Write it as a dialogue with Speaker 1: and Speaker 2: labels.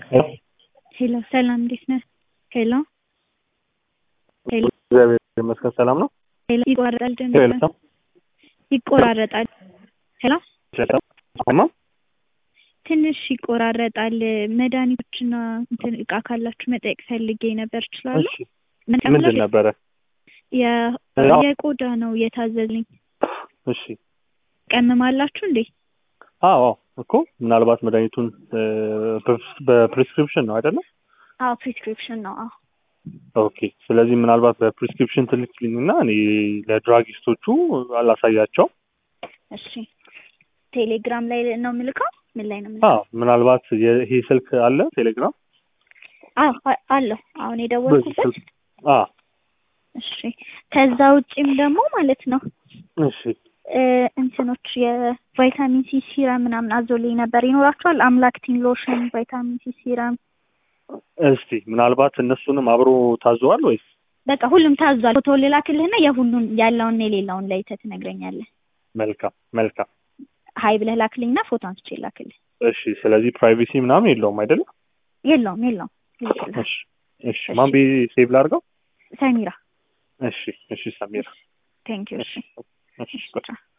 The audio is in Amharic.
Speaker 1: ሄሎ ሰላም እንዴት ነህ? ሄሎ ሄሎ
Speaker 2: እግዚአብሔር ይመስገን ሰላም ነው።
Speaker 1: ሄሎ ይቆራረጣል ድምፅ
Speaker 2: ሄሎ
Speaker 1: ይቆራረጣል። ሄሎ
Speaker 2: አማ
Speaker 1: ትንሽ ይቆራረጣል። መድኃኒቶችና እንትን እቃ ካላችሁ መጠየቅ ፈልጌ ነበር። እችላለሁ?
Speaker 2: እሺ ምንድን ነበረ?
Speaker 1: የ-
Speaker 2: አዎ።
Speaker 1: የቆዳ ነው የታዘዝልኝ።
Speaker 2: እሺ
Speaker 1: ቀምማላችሁ እንዴ?
Speaker 2: አዎ አዎ እኮ ምናልባት መድኃኒቱን እ፣ በፕሪስ- በፕሪስክሪፕሽን ነው አይደለም?
Speaker 1: አዎ ፕሪስክሪፕሽን ነው። አዎ
Speaker 2: ኦኬ ስለዚህ ምናልባት በፕሪስክሪፕሽን ትልክልኝና እኔ ለድራጊስቶቹ አላሳያቸው።
Speaker 1: እሺ ቴሌግራም ላይ ነው የምልከው? ምን ላይ ነው የምልከው?
Speaker 2: አዎ ምናልባት የ- ይሄ ስልክ አለ ቴሌግራም
Speaker 1: አዎ አ- አለሁ አሁን
Speaker 2: በዚህ
Speaker 1: የደወልኩበት።
Speaker 2: ስልክ አ
Speaker 1: እሺ ከዛ ውጪም ደግሞ ማለት ነው
Speaker 2: እሺ
Speaker 1: እ፣ እንትኖች የቫይታሚን ሲ ሲረም ምናምን አዞልኝ ነበር። ይኖራችኋል? አምላክቲን ሎሽን፣ ቫይታሚን ሲ ሲረም
Speaker 2: እስቲ ምናልባት እነሱንም አብሮ ታዘዋል ወይስ?
Speaker 1: በቃ ሁሉም ታዟል። ፎቶ ልላክልህና የሁሉን ያለውን የሌላውን ለይተህ ትነግረኛለህ።
Speaker 2: መልካም መልካም
Speaker 1: ሀይ ብለህ ላክልኝና ፎቶ አንስቼ ላክልህ።
Speaker 2: እሺ ስለዚህ ፕራይቬሲ ምናምን የለውም አይደለም?
Speaker 1: የለውም የለውም ይልክልህ።
Speaker 2: እሺ እሺ ማን ቤ ሴቭ ላድርገው?
Speaker 1: ሰሚራ
Speaker 2: እሺ እሺ ሰሚራ
Speaker 1: ቴንክ ዩ። እሺ
Speaker 2: እሺ ቆይ።
Speaker 1: ቻው።